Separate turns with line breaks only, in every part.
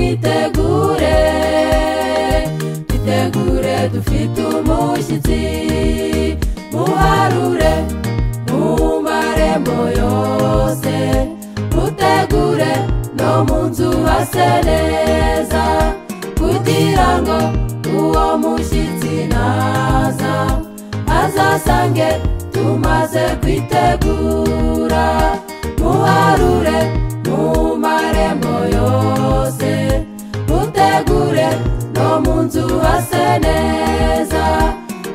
twitegure twitegure dufite umushyitsi muharure mumare moyo yose mutegure no mu nzu hase neza kugira ngo uwo mushyitsi naza azasange tumaze kwitegura muharure mumarembo yose mutegure no mu nzu hase neza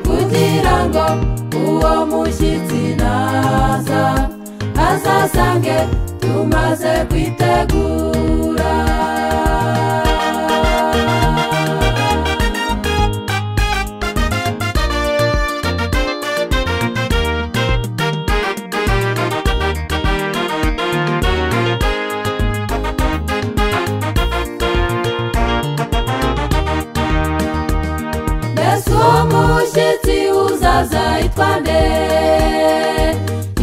kugira ngo uwo mushyitsi naza azasange tumaze kwitegura mbese uwo mushyitsi uzaza yitwa nde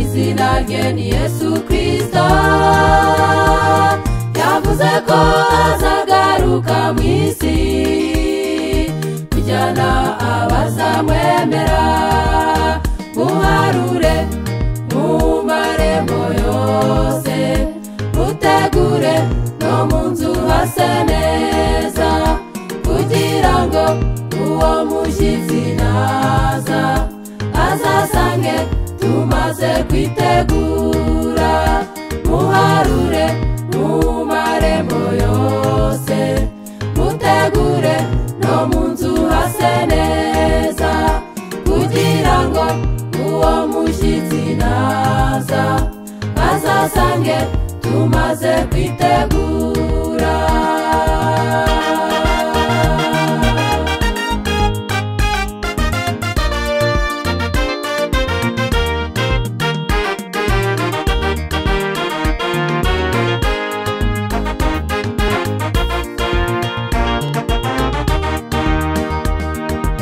izina rye ni yesu kirisito yavuze ko azagaruka mu isi kujyana abazamwemera muharure mu marembo yose mutegure no mu nzu hase neza kugira ngo uwo mushyitsi naza azasange tumaze kwitegura muharure mu marembo yose mutegure no mu nzu hase neza kugira ngo uwo mushyitsi naza azasange tumaze kwitegura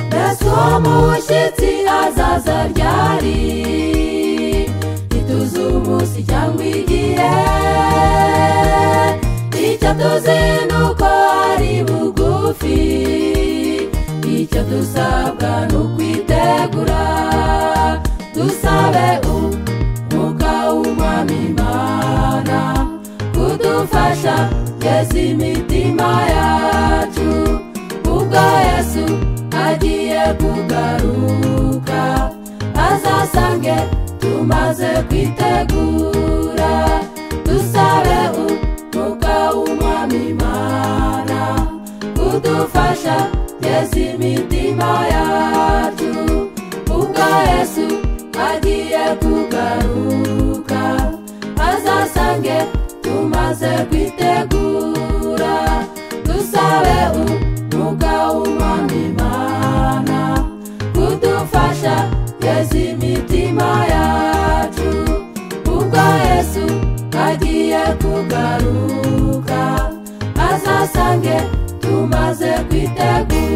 mbese uwo mushyitsi azaza ryari ntituzi umunsi cyangwa igihe icyo tuzi ni uko ari bugufi icyo dusabwa ni ukwitegura dusabe umwuka w'umwami imana kudufasha yeza imitima yacu ubwo yesu agiye kugaruka azasange tumaze kwitegura dusabe umwuka w'umwami imana kudufasha yeza imitima yacu ubwo yesu agiye kugaruka azasange tumaze kwitegura dusabe umwuka w'umwami imana kudufasha yeza imitima yacu ubwo yesu agiye kugaruka azasange tumaze kwitegura